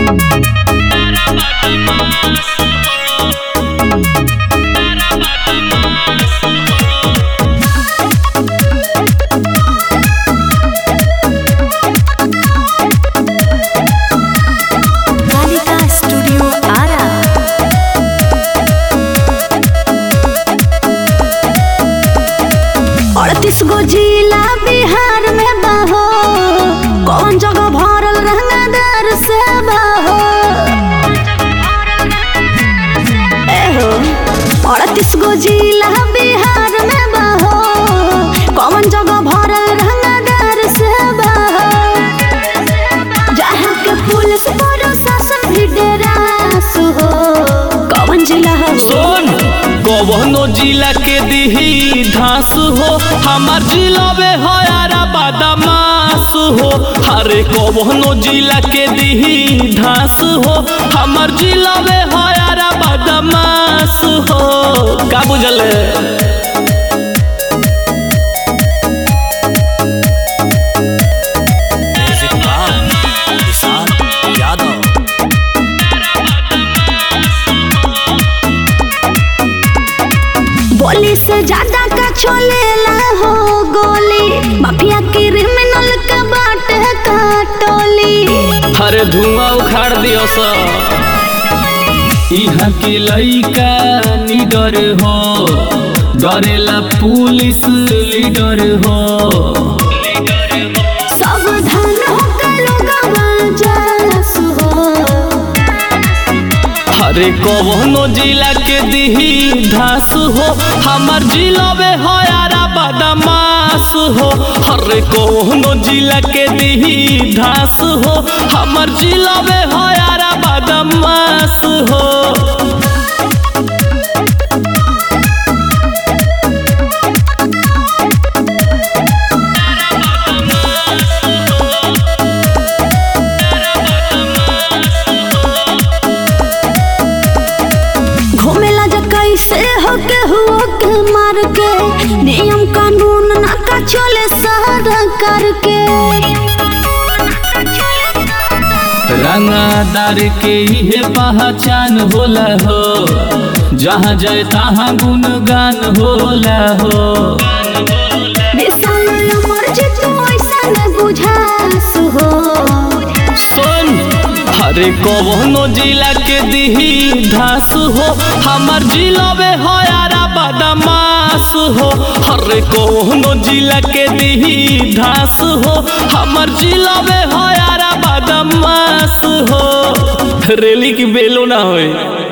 Kalika studio Ara अड़तीस गो जिला बिहार में बहो कौन जगह भरल रंगदार से बहो एहो अड़तीस गो जिला बिहार में बहो कौन जगह भरल रंगदार से बहो जहाँ के पुलिस प्रशासन भी डेरास हो कौन जिला हो सुन कवनो जिला के दिही धास हो हमार जिला में हयारा बदमाश हो हरे कवनो जिला के दिही धास हो हमार जिला में हयारा बदमाश हो का बुझल यादव बोली से ज्यादा का छोलेला हो गोली माफिया क्रिमिनल का बाटे का टोली हरे धुआं उखाड़ दियो सा यहाँ के लइका निडर हो डरेला पुलिस लीडर हो सावधान होकर लोगवा जास हो हरे कवनो जिला के दिही धास हो हमार जिला में हयारा बदमाश हो हरे कवनो जिला के दिही धास हो हमार जिला में हयारा बदमाश हो घूमेला जा कैसे हो के हुआ के मार के नियम कानून ना का चले सारा करके रंगादार के इहे पहचान होला हो जहाँ जाए तहाँ गुणगान होला हो विशाल अमर जी तू ऐसा न बुझास हो सुन हरे कवनो जिला के दिही धास हो हमार जिला में हयारा बदमाश हो हरे कवनो जिला के दिही धास हो हमार जिला में हयारा बदमाश हो रेली की बेलो ना होए